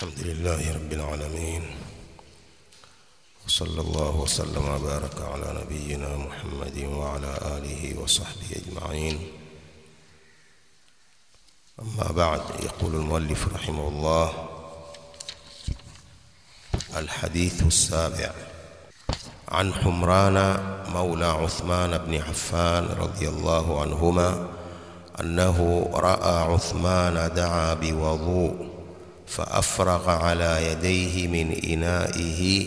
الحمد لله رب العالمين وصلى الله وسلم وبارك على نبينا محمد وعلى آله وصحبه أجمعين أما بعد يقول المؤلف رحمه الله الحديث السابع عن حمران مولى عثمان بن عفان رضي الله عنهما أنه رأى عثمان دعا بوضوء فأفرغ على يديه من إنائه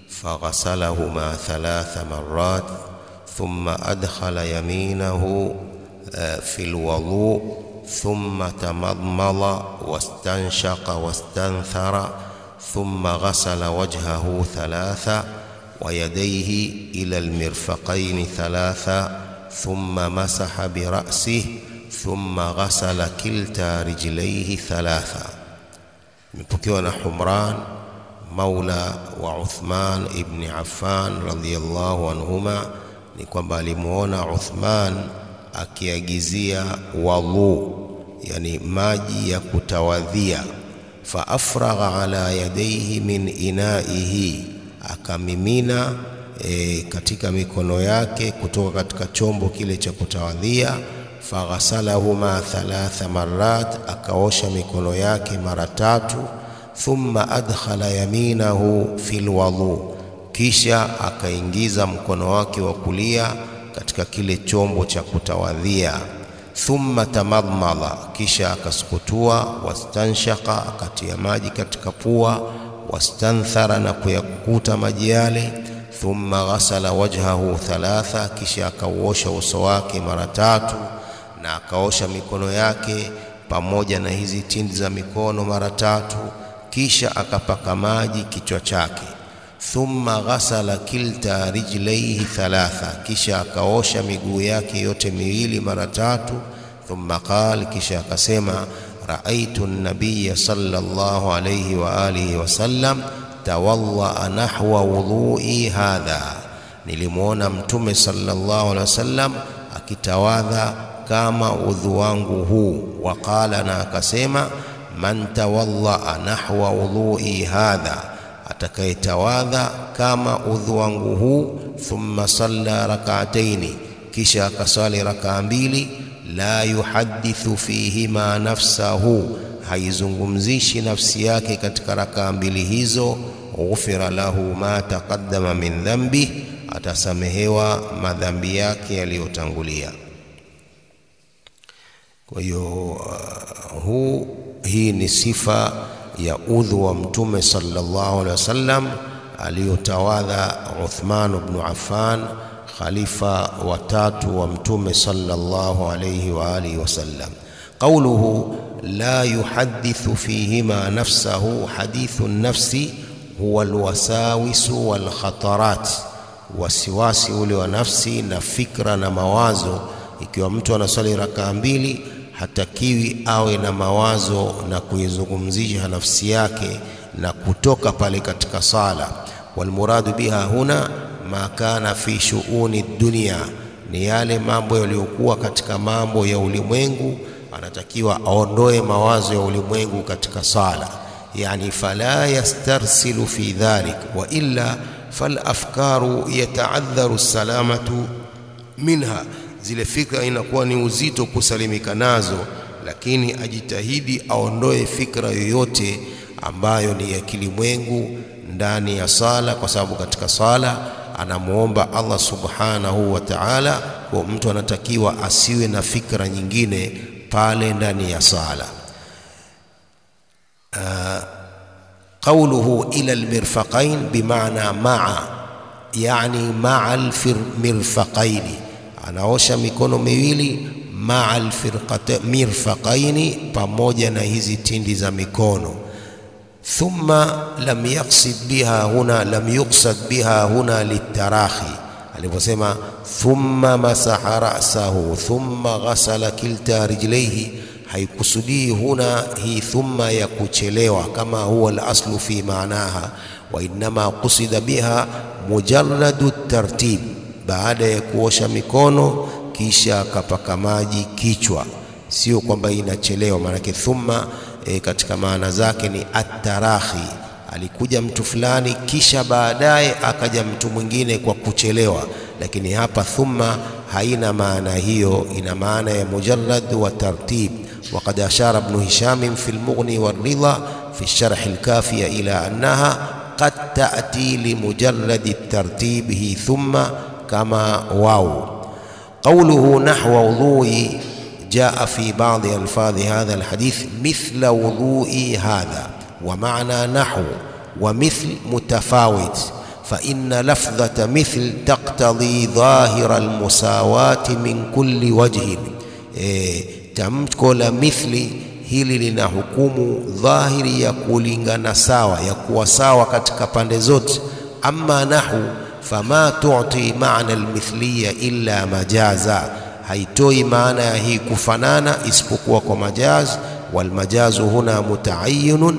فغسلهما ثلاث مرات ثم أدخل يمينه في الوضوء ثم تمضمض واستنشق واستنثر ثم غسل وجهه ثلاثا ويديه إلى المرفقين ثلاثا ثم مسح برأسه ثم غسل كلتا رجليه ثلاثا imepokewa na Humran maula wa Uthman ibn Affan radhiyallahu anhuma ni kwamba alimuona Uthman akiagizia wadhu yani maji ya kutawadhia fa afragha ala yadayhi min inaihi akamimina e, katika mikono yake kutoka katika chombo kile cha kutawadhia faghasalahuma thalatha marat, akaosha mikono yake mara tatu. Thumma adkhala yaminahu fil wudhu, kisha akaingiza mkono wake wa kulia katika kile chombo cha kutawadhia. Thumma tamadmala, kisha akasukutua. Wastanshaka, akatia maji katika pua. Wastanthara, na kuyakuta maji yale. Thumma ghasala wajhahu thalatha, kisha akauosha uso wake mara tatu na akaosha mikono yake pamoja na hizi tindi za mikono mara tatu, kisha akapaka maji kichwa chake. Thumma ghasala kilta rijlaihi thalatha, kisha akaosha miguu yake yote miwili mara tatu. Thumma qala, kisha akasema raaitu nabiya sallallahu alayhi wa alihi wasallam tawallaa nahwa wudhui hadha, nilimwona Mtume sallallahu alaihi wasallam akitawadha kama udhu wangu huu. Waqala, na akasema man tawallaa nahwa udhui hadha, atakayetawadha kama udhu wangu huu. Thumma salla rak'ataini, kisha akaswali rakaa mbili. La yuhadithu fihima nafsahu, haizungumzishi nafsi yake katika rakaa mbili hizo. Ghufira lahu ma taqaddama min dhanbi, atasamehewa madhambi yake yaliyotangulia. Kwa hiyo uh, huu hii ni sifa ya udhu wa Mtume sallallahu alaihi wasallam aliyotawadha Uthman ibn Affan, khalifa watatu wa Mtume sallallahu alaihi wa alihi wasallam. Qauluhu la yuhadithu fihima nafsahu, hadithu nafsi huwa alwasawisu walkhatarat, wasiwasi ule wa nafsi na fikra na mawazo. Ikiwa mtu anaswali rakaa mbili hatakiwi awe na mawazo na kuizungumzisha nafsi yake na kutoka pale katika sala. Walmuradu biha huna ma kana fi shuuni dunia, ni yale mambo yaliyokuwa katika mambo ya ulimwengu. Anatakiwa aondoe mawazo ya ulimwengu katika sala, yani fala yastarsilu fi dhalik wa illa falafkaru yataadharu salamatu minha zile fikra inakuwa ni uzito kusalimika nazo, lakini ajitahidi aondoe fikra yoyote ambayo ni ya kilimwengu ndani ya sala, kwa sababu katika sala anamwomba Allah subhanahu wa ta'ala. Kwa mtu anatakiwa asiwe na fikra nyingine pale ndani ya sala. Uh, qauluhu ila almirfaqain bimaana maa, yani maa almirfaqaini anaosha mikono miwili maa mirfaqaini, pamoja na hizi tindi za mikono. Thumma lam yaqsid biha huna, lam yuqsad biha huna litarahi, aliposema thumma masaha rasahu thumma ghasala kilta rijlaihi, haikusudii huna hii thumma ya kuchelewa kama huwa alaslu fi maanaha, wa innama qusida biha mujarradu tartib baada ya kuosha mikono kisha akapaka maji kichwa, sio kwamba inachelewa. Maanake thumma e, katika maana zake ni atarahi. Alikuja mtu fulani kisha baadaye akaja mtu mwingine kwa kuchelewa, lakini hapa thumma haina maana hiyo, ina maana ya mujarrad wa tartib. Waqad ashara Ibn Hisham fi al-Mughni war-Ridha fi sharh al-Kafiya ila annaha qad ta'ti li mujarrad at-tartib hi thumma kama waw qawluhu nahwa wudhu'i جاء في بعض ألفاظ هذا الحديث مثل وضوء هذا ومعنى نحو ومثل متفاوت فإن لفظة مثل تقتضي ظاهر المساواة من كل وجه إيه tamko la mithli hili lina hukumu dhahiri ya kulingana sawa ya kuwa sawa katika pande zote. Amma nahu fama tuti maana almithliya illa majaza, haitoi maana ya hii kufanana isipokuwa kwa majaz. Walmajazu huna mutaayinun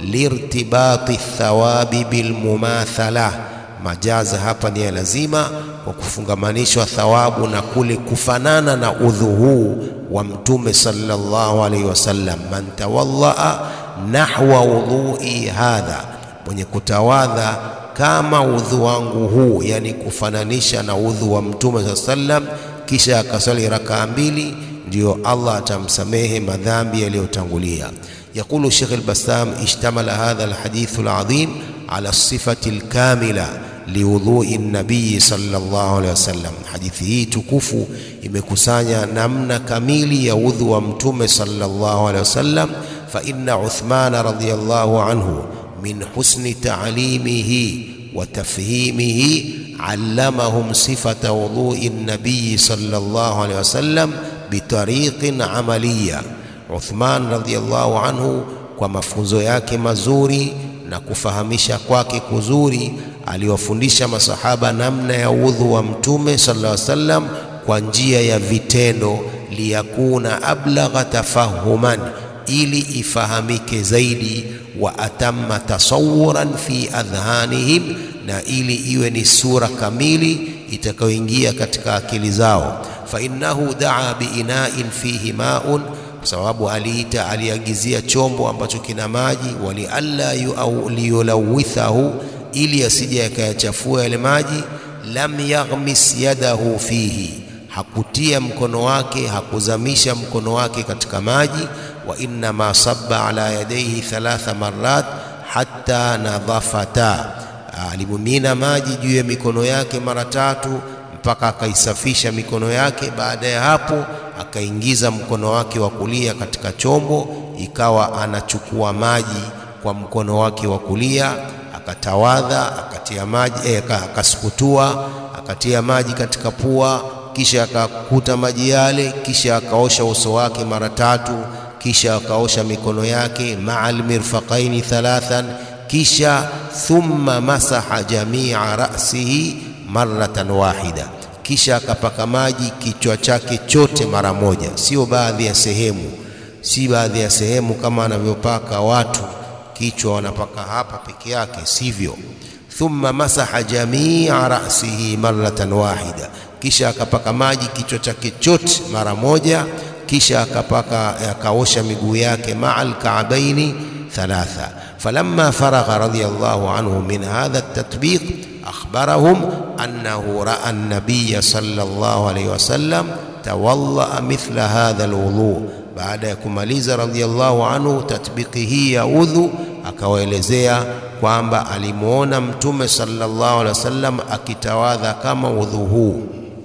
lirtibati thawabi bilmumathala, majaza hapa ni ya lazima kwa kufungamanishwa thawabu na kule kufanana na udhu huu wa Mtume sallallahu alaihi wasallam, man tawallaa nahwa wudhui hadha, mwenye kutawadha kama udhu wangu huu, yani kufananisha na udhu wa Mtume sallallahu alaihi wasallam, kisha akasali rakaa mbili, ndiyo Allah atamsamehe madhambi yaliyotangulia. Yaqulu Sheikh al-Bassam, ishtamala hadha al-hadithu al-azim ala sifati al-kamila liwudhui nabii sallallahu alaihi wasallam. Hadithi hii tukufu imekusanya namna kamili ya udhu wa mtume sallallahu alaihi wasallam. Fa inna Uthmana radhiyallahu anhu min husni ta'limihi wa tafhimihi allamahum sifata wudhui nabii sallallahu alaihi wasallam bitariqin amaliya. Uthman radhiyallahu anhu kwa mafunzo yake mazuri na kufahamisha kwake kuzuri aliwafundisha masahaba namna ya udhu wa mtume sallallahu alaihi wasallam kwa njia ya vitendo, liyakuna ablagha tafahuman, ili ifahamike zaidi, wa atamma tasawuran fi adhhanihim, na ili iwe ni sura kamili itakayoingia katika akili zao. Fa innahu daa biinain fihi maun, kwa sababu aliita, aliagizia chombo ambacho kina maji, walialla liyulawithahu ili asije akayachafua yale maji. Lam yaghmis yadahu fihi, hakutia mkono wake, hakuzamisha mkono wake katika maji. Wa innama sabba ala yadayhi thalatha marrat hatta nadhafata, alimimina maji juu ya mikono yake mara tatu mpaka akaisafisha mikono yake. Baada ya hapo, akaingiza mkono wake wa kulia katika chombo, ikawa anachukua maji kwa mkono wake wa kulia akatawadha akatia maji eh, akasukutua akatia maji katika pua, kisha akakuta maji yale, kisha akaosha uso wake mara tatu, kisha akaosha mikono yake ma'al mirfaqaini thalathan, kisha thumma masaha jamia ra'sihi marratan wahida, kisha akapaka maji kichwa chake chote mara moja, sio baadhi ya sehemu, si baadhi ya sehemu kama anavyopaka watu kichwa wanapaka hapa peke yake, sivyo. Thumma masaha jamia rasihi maratan wahida, kisha akapaka maji kichwa chake chote mara moja, kisha akapaka akaosha miguu yake maa alkaabaini thalatha. Falamma faragha radiyallahu anhu min hadha at-tatbiq akhbarahum annahu raa an-nabiy sallallahu alayhi wasallam tawalla mithla hadha alwudu baada ya kumaliza radhiallahu anhu tatbiki hii ya udhu, akawaelezea kwamba alimwona Mtume sallallahu alaihi wasallam akitawadha kama udhu huu.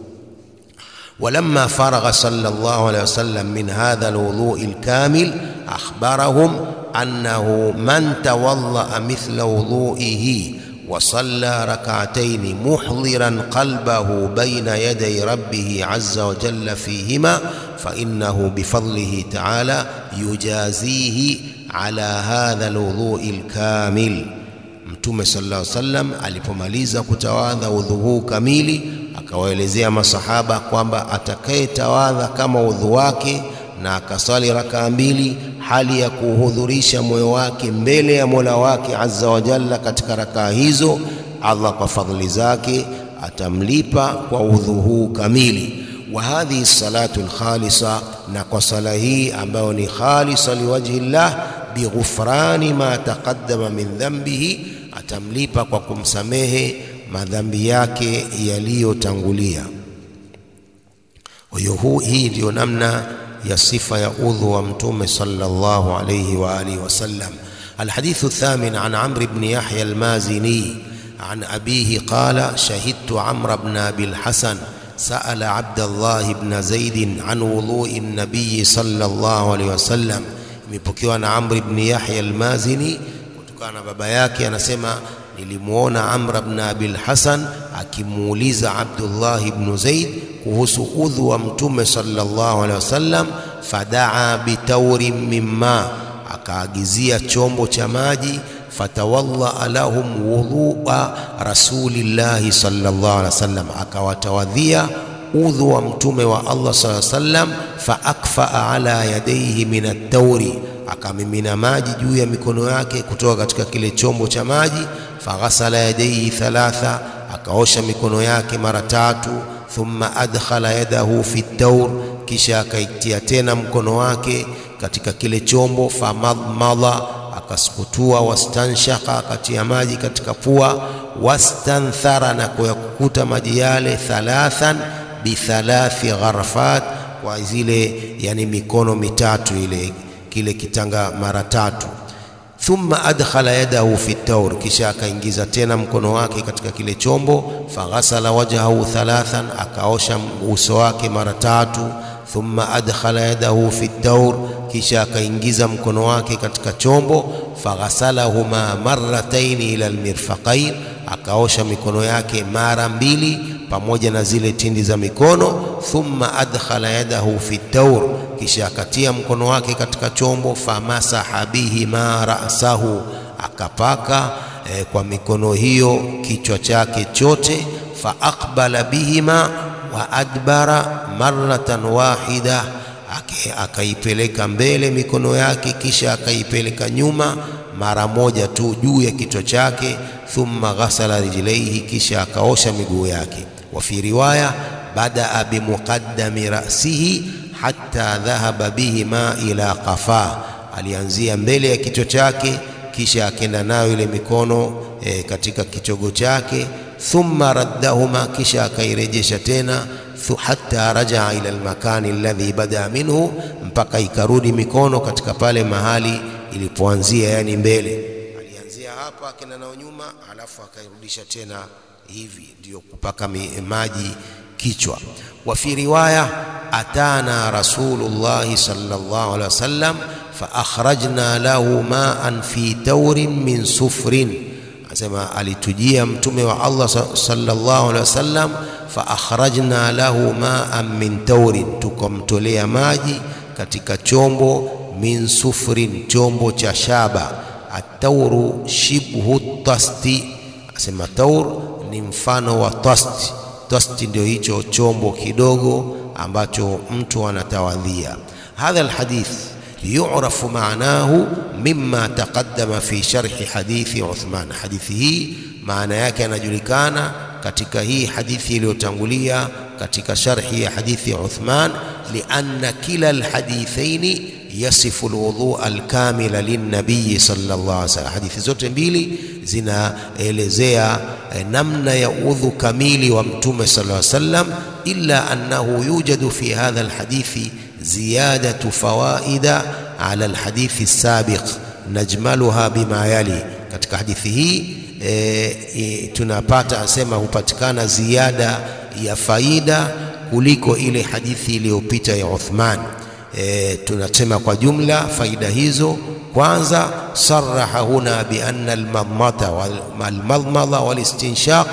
Walamma faragha sallallahu alaihi wasallam min hadha alwudhui alkamil akhbarahum annahu man tawallaa mithla wudhuihi وصلى ركعتين محضرا قلبه بين يدي ربه عز وجل فيهما فإنه بفضله تعالى يجازيه على هذا الوضوء الكامل Mtume sallallahu alaihi wasallam alipomaliza kutawadha udhu huu kamili, akawaelezea masahaba kwamba atakayetawadha kama udhu wake na akasali rakaa mbili hali ya kuhudhurisha moyo wake mbele ya Mola wake azza wa jalla katika rakaa hizo, Allah kwa fadhili zake atamlipa kwa udhu huu kamili. wa hadhihi salatu lkhalisa, na kwa sala hii ambayo ni khalisa liwajhi llah, bighufrani ma taqaddama min dhanbihi, atamlipa kwa kumsamehe madhambi yake yaliyotangulia. Kwa hiyo hii ndiyo namna ya sifa ya udhu wa Mtume sallallahu alayhi wa alihi wasallam. Alhadithu thamin an Amr ibn Yahya almazini an abihi qala shahidtu Amr ibn Abi al-Hasan sa'ala Abdullah ibn Zaid an wudhu'i an-nabiy sallallahu alayhi wasallam. Imepokewa na Amr ibn Yahya almazini kutokana na baba yake, anasema nilimwona Amr ibn Abi al-Hasan akimuuliza Abdullah ibn Zaid kuhusu udhu wa Mtume sallallahu alaihi wasallam. Fadaa bitaurin mimma, akaagizia chombo cha maji. Fatawallaa lahum wudhua rasulillahi sallallahu alaihi wasallam, akawatawadhia udhu wa Mtume wa Allah sallallahu alaihi wasallam. Faakfaa ala yadaihi min at-tauri, akamimina maji juu ya mikono yake kutoka katika kile chombo cha maji. Faghasala yadaihi thalatha, akaosha mikono yake mara tatu thumma adkhala yadahu fi taur, kisha akaitia tena mkono wake katika kile chombo. Famadmada, akasukutua. Wastanshaka, akatia maji katika pua. Wastanthara, na kuyakukuta maji yale. Thalathan bithalathi gharfat, kwa zile yani mikono mitatu ile kile kitanga mara tatu thumma adkhala yadahu fi taur, kisha akaingiza tena mkono wake katika kile chombo. Faghasala wajhahu thalathan, akaosha uso wake mara tatu. Thumma adkhala yadahu fi taur, kisha akaingiza mkono wake katika chombo. Faghasalahuma marrataini ila almirfaqain, akaosha mikono yake mara mbili pamoja na zile tindi za mikono. Thumma adkhala yadahu fi taur, kisha akatia mkono wake katika chombo. Famasaha bihi ma rasahu, akapaka eh, kwa mikono hiyo kichwa chake chote. Faaqbala bihima wa adbara marratan wahida, akaipeleka mbele mikono yake, kisha akaipeleka nyuma mara moja tu juu ya kichwa chake. Thumma ghasala rijlaihi, kisha akaosha miguu yake. Wa fi riwaya badaa bimuqaddami rasihi hatta dhahaba bihima ila qafa, alianzia mbele ya kichwa chake kisha akenda nayo ile mikono e, katika kichogo chake. Thumma raddahuma, kisha akairejesha tena hatta rajaa ila almakani alladhi badaa minhu, mpaka ikarudi mikono katika pale mahali ilipoanzia, yani mbele. Alianzia hapa akenda nayo nyuma, alafu akairudisha tena hivi, ndiyo kupaka maji kichwa. Wa fi riwaya atana rasulullahi sallallahu alaihi wasallam fa akhrajna lahu ma'an fi taurin min sufrin, asema alitujia mtume wa Allah sallallahu alaihi wasallam fa akhrajna lahu ma'an min taurin, tukamtolea maji katika chombo min sufrin, chombo cha shaba. Atauru shibhu tasti, asema taur ni mfano wa tasti. Tasti ndio hicho chombo kidogo ambacho mtu anatawadhia. Hadha alhadith yu'rafu maanahu mimma taqaddama fi sharhi hadithi Uthman. Hadithi hii maana yake yanajulikana katika hii hadithi iliyotangulia katika sharhi ya hadithi ya Uthman, lianna kila alhadithaini yasifu alwudhu alkamila linnabiyi sallallahu alaihi wasallam. Hadithi zote mbili zinaelezea eh, namna ya udhu kamili wa mtume sallallahu alaihi wasallam, illa annahu yujadu fi hadha alhadithi ziyadatu fawaida ala alhadithi sabiq najmaluha bima yali. Katika hadithi hii e, e, tunapata asema hupatikana ziada ya faida kuliko ile hadithi iliyopita ya Uthman. E, tunasema kwa jumla faida hizo, kwanza saraha huna bi anna almadmata walmadmada walistinshaq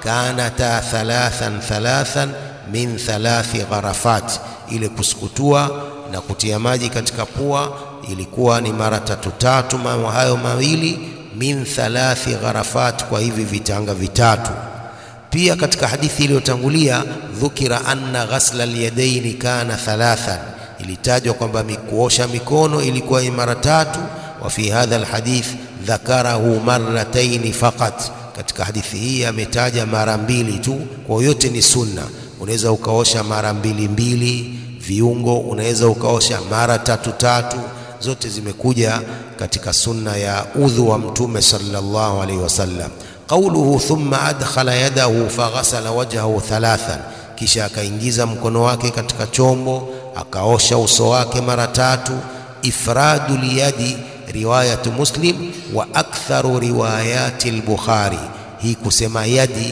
kanata thalathan thalathan min thalathi gharafat, ile kusukutua na kutia maji katika pua ilikuwa ni mara tatu tatu, mambo hayo mawili min thalathi gharafat, kwa hivi vitanga vitatu. Pia katika hadithi iliyotangulia dhukira anna ghasla alyadaini kana thalathan, ilitajwa kwamba kuosha mikono ilikuwa ni mara tatu. Wa fi hadha alhadith dhakarahu marrataini faqat, katika hadithi hii ametaja mara mbili tu, kwa yote ni sunna. unaweza ukaosha mara mbili mbili, viungo unaweza ukaosha mara tatu tatu. Zote zimekuja katika sunna ya udhu wa Mtume sallallahu alaihi wasallam. Qauluhu thumma adkhala yadahu faghasala wajhahu thalathan, kisha akaingiza mkono wake katika chombo akaosha uso wake mara tatu. Ifradu liyadi riwayatu Muslim wa aktharu riwayati al-Bukhari. Hii kusema yadi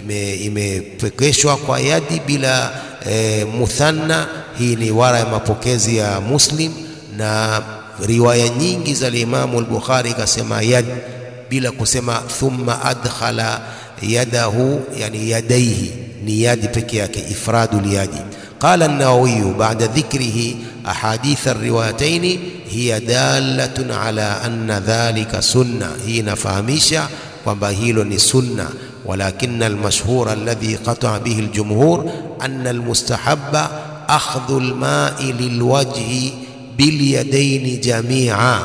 imepekeshwa ime kwa yadi bila e, muthanna. Hii ni wara ya mapokezi ya Muslim na riwaya nyingi za Imamu al-Bukhari ikasema yad bila kusema thumma adkhala yadahu, yani yadaihi ni yadi peke yake, ifradu liyadi. Qala an-Nawawi ba'da dhikrihi ahadith ar-riwayatayn hiya dalatun ala anna dhalika sunna. Hii inafahamisha kwamba hilo ni sunna, walakinna al-mashhur alladhi qata'a bihi al-jumhur anna al-mustahabba akhdhu al-ma'i lilwajhi bilyadaini jamia.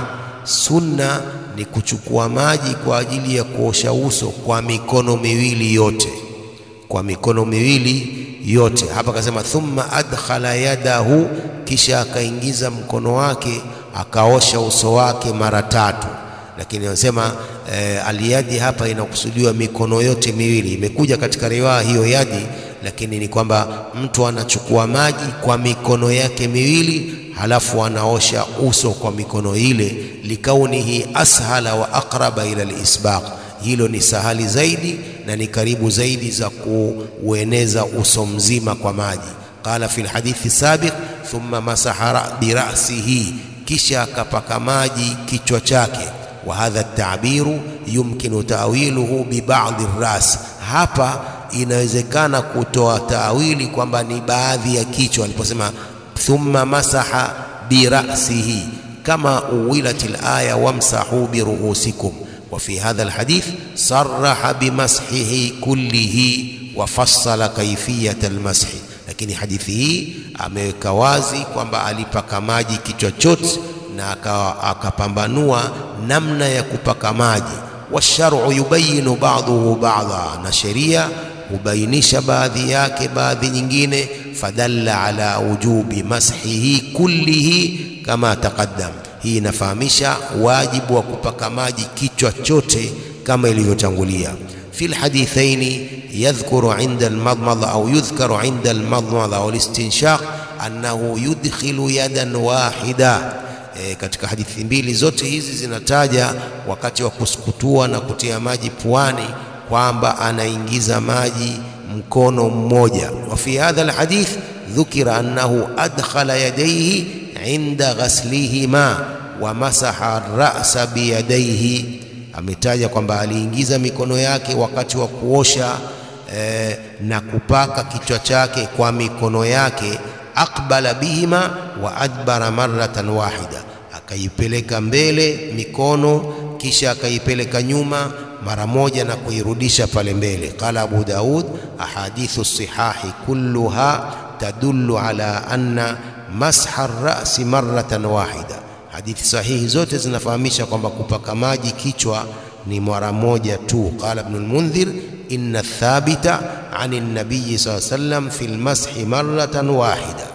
Sunna ni kuchukua maji kwa ajili ya kuosha uso kwa mikono miwili yote, kwa mikono miwili yote. Hapa akasema thumma adkhala yadahu, kisha akaingiza mkono wake akaosha uso wake mara tatu. Lakini anasema e, aliyadi hapa inakusudiwa mikono yote miwili. Imekuja katika riwaya hiyo yadi, lakini ni kwamba mtu anachukua maji kwa mikono yake miwili halafu anaosha uso kwa mikono ile, likaunihi ashala wa aqraba ila alisbaq. Hilo ni sahali zaidi na ni karibu zaidi za kuueneza uso mzima kwa maji. Qala fi lhadithi sabiq, thumma masaha birasihi, kisha akapaka maji kichwa chake. Wa hadha tabiru yumkinu tawiluhu bibadhi ras, hapa inawezekana kutoa tawili kwamba ni baadhi ya kichwa aliposema thumma masaha birasihi kama uwilat alaya wamsahu biruusikum wa fi hadha alhadith saraha bimashihi kullihi wa fassala kaifiyat almashi. Lakini hadithi hii ameweka wazi kwamba alipaka maji kichwa chote na akapambanua namna ya kupaka maji. Washaru yubayinu ba'dahu ba'dha, na sheria hubainisha baadhi yake baadhi nyingine. Fadalla ala wujubi mashihi kullihi kama taqaddam. Hii inafahamisha wajibu wa kupaka maji kichwa chote kama ilivyotangulia. Fi lhadithaini yadhkuru inda almadmadha au yudhkaru inda almadmadha au listinshaq annahu yudkhilu yadan wahida. E, katika hadithi mbili zote hizi zinataja wakati wa kusukutua na kutia maji puani kwamba anaingiza maji mkono mmoja. Wa fi hadha alhadith dhukira annahu adkhala yadayhi inda ghaslihima wa masaha ra'sa biyadayhi, ametaja kwamba aliingiza mikono yake wakati wa kuosha eh, na kupaka kichwa chake kwa mikono yake. Aqbala bihima wa adbara marratan wahida, akaipeleka mbele mikono kisha akaipeleka nyuma mara moja na kuirudisha pale mbele. Qala Abu Daud ahadithu sihahi kulluha tadullu ala anna masha rasi marratan wahida. Hadithi sahihi zote zinafahamisha kwamba kupaka maji kichwa ni mara moja tu. Qala Ibn al-Mundhir inna thabita ani nabiyi sallallahu alayhi wasallam fi lmashi marratan wahida,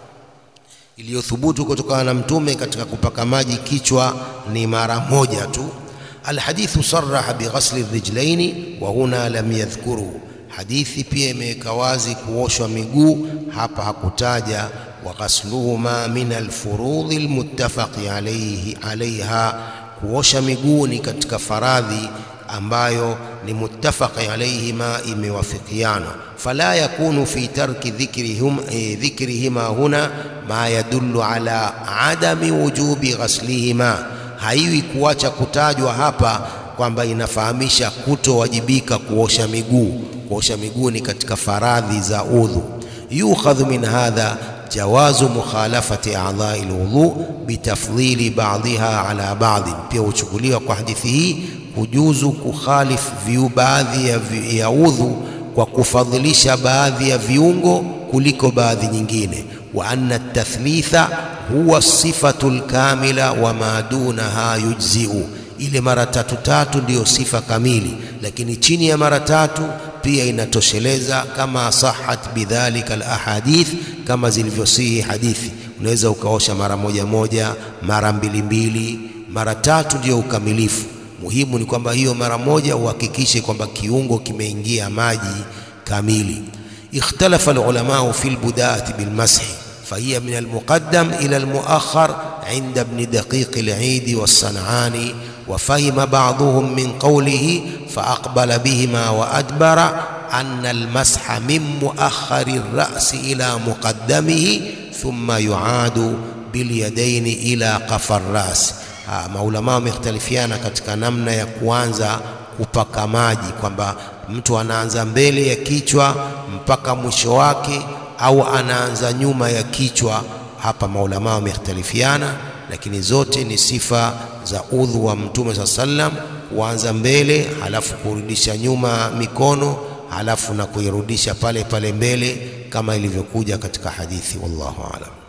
iliyothubutu kutokana na mtume katika kupaka maji kichwa ni mara moja tu. Alhadithu saraha bighasli rijlaini wa huna lam yadhkuru, hadithi pia imeweka wazi kuoshwa miguu, hapa hakutaja. Wa ghasluhuma min alfurudhi almuttafaqi alayhi alaiha, kuosha miguu ni katika faradhi ambayo ni muttafaqi alayhima, imewafikiana. Fala yakunu fi tarki dhikrihim dhikrihima huna ma yadullu ala adami wujubi ghaslihima haiwi kuacha kutajwa hapa kwamba inafahamisha kutowajibika kuosha miguu. Kuosha miguu ni katika faradhi za udhu. Yukhadhu min hadha jawazu mukhalafati a'dha'i alwudhu bitafdhili ba'dhiha ala ba'dhin, pia huchukuliwa kwa hadithi hii kujuzu kukhalifu viu baadhi ya, vi, ya udhu kwa kufadhilisha baadhi ya viungo kuliko baadhi nyingine. Wa anna tathlitha huwa sifatu lkamila wa ma dunaha yujziu, ile mara tatu tatu ndiyo sifa kamili, lakini chini ya mara tatu pia inatosheleza, kama sahat bidhalika alahadith, kama zilivyosihi hadithi. Unaweza ukaosha mara moja moja, mara mbili mbili, mara tatu, ndio ukamilifu. Muhimu ni kwamba hiyo mara moja uhakikishe kwamba kiungo kimeingia maji kamili. Ikhtalafa alulamau fi lbudaati bilmashi fahiya min almuqaddam ila almuakhar inda ibni daqiq alidi wassanani wafahima baduhum min qawlihi faaqbala bihima wa adbara anna almasha min muakhari rasi ila muqaddamihi thumma yuadu bilyadaini ila qafa rasi. Maulama wamekhtalifiana katika namna ya kuanza kupaka maji, kwamba mtu anaanza mbele ya kichwa mpaka mwisho wake au anaanza nyuma ya kichwa. Hapa maulama wamekhtalifiana, lakini zote ni sifa za udhu wa Mtume saa sallam, kuanza mbele halafu kurudisha nyuma mikono halafu na kuirudisha pale pale mbele kama ilivyokuja katika hadithi. Wallahu aalam.